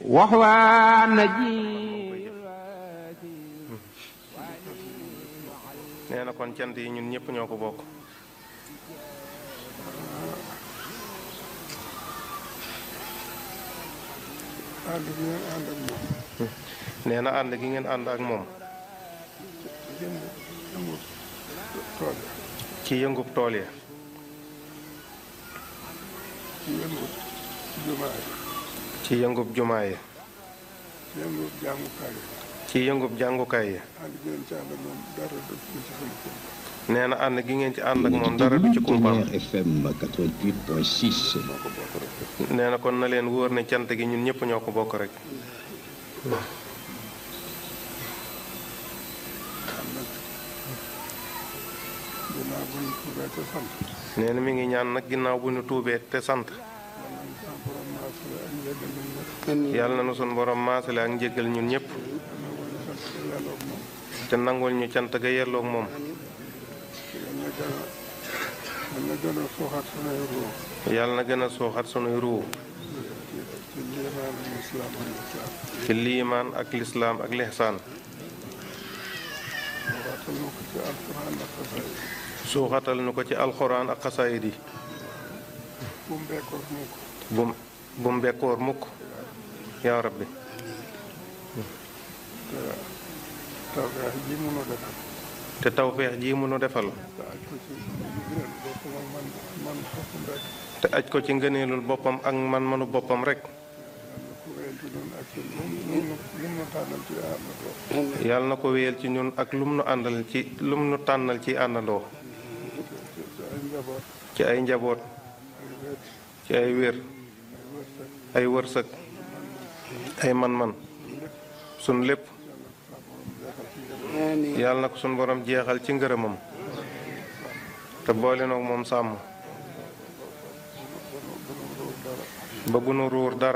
waxwaa naji nee na kon cant yi ñun ñëpp ñoo ko bokk ànd bi ngeen ànd ak moom nee na ànd gi ngeen ànd ak moom jënd jëmut tool ya ci yëngub tool ya ci yëngut jumaa yi ci yëngub jumaa yi ci yëngut jàngukaay yi ci yëngub jàngukaay yi ànd bi ngeen ci ànd ak moom dara du ci sama kër nee na ànd gi ngeen ci ànd ak moom dara du ci kumpaam Tonnerre FM 88.6. moo ko bokk rek nee na kon na leen wóor ne cant gi ñun ñëpp ñoo ko bokk rek am nag ginnaaw bu ñu tuubee te sant nee na mi ngi ñaan nag ginnaaw bu ñu tuubee te sant yàlla nañu sama borom maasale ak njëggal ñun ñëpp yàlla na nu sun borom maasale ak njéggal ñun ñëpp te nangul ñu cant ga yelloog moom yàlla na gën a yàlla na gën a suuxat sunuy ruu yàlla na gën a suuxat sunuy ruu ci liimaan ak islaam ci liimaan ak ak lihsaan lixsaan waxatal nu ko ci alquran ak xasaayid suuxatal nu ko ci alxuraan ak xasaayid yi bu mu bekkoor mukk bum bu mu bekkoor mukk yaa rabbi te tawfeex ji mënu defal te tawfeex ji mu nu defal te aj ko ci gën boppam ak man man boppam rek te aj ko ci ngëneelul boppam ak man manu boppam rek yàlla ko wéyal ci noonu ak ci lu mu nu tànnal ci yàlla na ko wéyal ci ñun ak lum nu àndal ci àndandoo lum nu tànnal ci àndandoo ci ay njaboot ci ay njaboot ay wet ci ay wér ay wërsëg ay wërsëg ay man-man sun lépp yàlla na ko sun borom jeexal ci ngërëmam te boole noog moom sàmm ba bu nu ruur dara